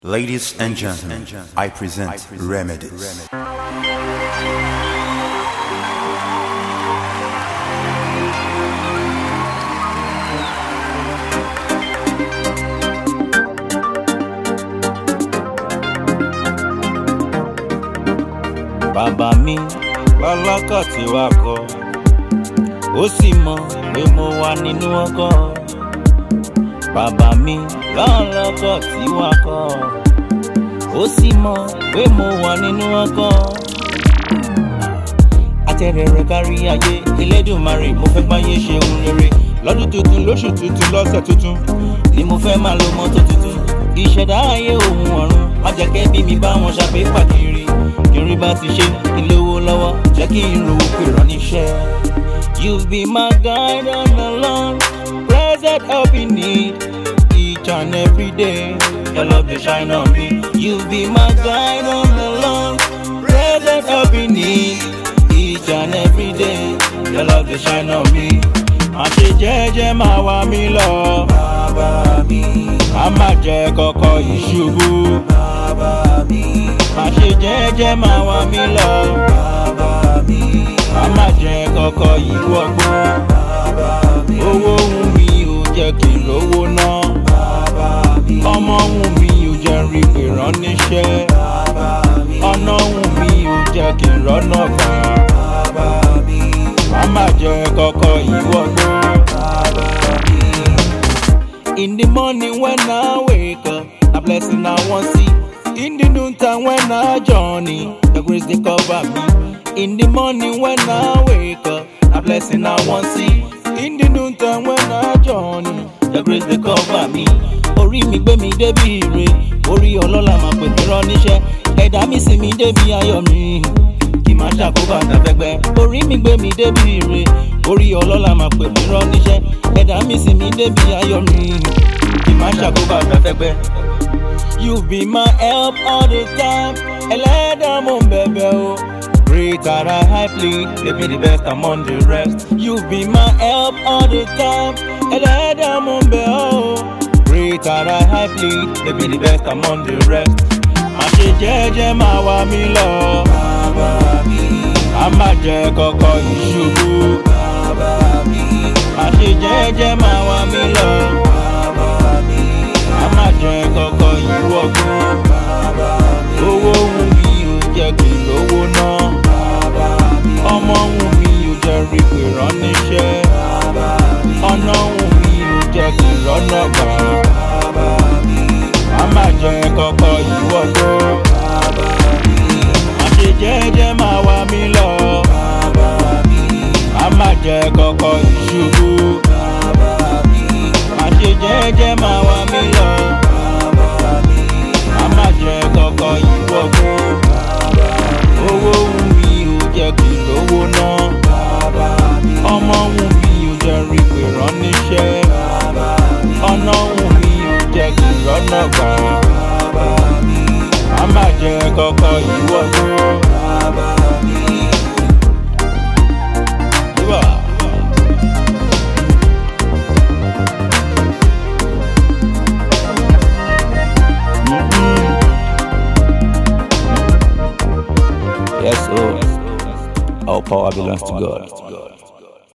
Ladies and gentlemen, I present Remedies. bàbá mi lọ́lọ́kọ̀ tí wàá kọ́ ó sì mọ̀ pé mo wà nínú ọkọ̀ bàbá mi lọ́lọ́kọ̀ tí wàá kọ́ ó sì mọ̀ pé mo wà nínú ọkọ̀ atẹ́rẹ̀rẹ̀ kárí ayé elédùnmarè mo fẹ́ gbáyé ṣe ohun rere lọ́dún tuntun lóṣù tuntun lọ́sẹ̀ tuntun ni mo fẹ́ máa lo mọ́tò tuntun ìṣẹ̀dá ayé òun ọ̀run má jẹ́ kẹ́ bí mi bá wọn ṣàgbé pàkiri kí n rí bá ti ṣe kí n lówó lọ́wọ́ jẹ́ kí n rówó pè rán níṣẹ́. you be my guide on the long present help in need each and every day your love dey shine on me. you be my guide on the long present help in need each and every day your love dey shine on me. má ṣe jẹ́jẹ́ máa wá mi lọ. bàbá mi. má má jẹ́ kọ́kọ́ ìṣubú. bàbá mi. má ṣe jẹ́jẹ́ máa wá mi lọ. bàbá mi. má má jẹ́ kọ́kọ́ ìwọ́gbó. bàbá mi. owó wù mí ò jẹ́ kí n lówó ná. bàbá mi. ọmọ wù mí ò jẹ́ rí pé rán níṣẹ́. bàbá mi. ọ̀nà wù mí ò jẹ́ kí n rọ́nà gbà. bàbá mi. má má jẹ́ kọ́kọ́ ìwọ́gbó. bàbá mi. In the morning when I wake up, a blessing I want see. In the noontime when I journey, the grace they cover me. In the morning when I wake up, a blessing I want see. In the noontime when I journey, the grace they cover me. Orí mi gbé mi débi ire, orí ọlọ́lá máa pè mí rán níṣẹ́. Ẹ̀dá mi sì mi débi ayọ̀ mi kì máa ṣàkóbá àtàfẹ́gbẹ́. orí mi gbé mi débi ire orí ọlọ́lá máa pè mí rán níṣẹ́ ẹ̀dá mi sì mí débi ayọ̀ mi kì máa ṣàkóbá àtàfẹ́gbẹ́. you be my help all the time ẹlẹ́dàá mo ń bẹ̀bẹ̀ o. Great are thy high plead, they be the best among the rest. You be my help all the time, ẹlẹ́dàá mo ń bẹ̀ ọ́. Great are thy high plead, they be the best among the rest. Má ṣe jẹ́jẹ́ máa wá mi lọ. Bàbá mi. Má má jẹ́ kọ́kọ́ ìṣubú. Bàbá mi. Má ṣe jẹ́jẹ́ máa wá mi lọ. Bàbá mi. Má má jẹ́ kọ́kọ́ ìwọ́gbó. Bàbá mi. Owó wù mí ò jẹ́ kí n lówó ná. Bàbá mi. Ọmọ wù mí ò jẹ́ rí pé rán níṣẹ́. Bàbá mi. Ọ̀nà wù mí ò jẹ́ kí n rọ́nà gbà. Bàbá mi. Má má jẹ́ kọ́kọ́ ìwọ́gbó. Bàbá mi. Má ṣe jẹ́jẹ́ máa wá mi lọ. Bàbá mi. Má má jẹ́ kọ́kọ́ ìṣubú. Bàbá mi. Má ṣe jẹ́jẹ́ máa wá mi lọ. Bàbá mi. Má má jẹ́ kọ́kọ́ ìwọ́gbó. Bàbá mi. Owó wù mí ò jẹ́ kí n lówó ná. Bàbá mi. Ọmọ wù mí ò jẹ́ rí pé rán níṣẹ́. Bàbá mi. Ọ̀nà wù mí ò jẹ́ kí n rọ́nà gbà. Bàbá mi. Má má jẹ́ kọ́kọ́ ìwọ́gbó. Bàbá mi. Yíbà. Yes, oh. All power belongs to God.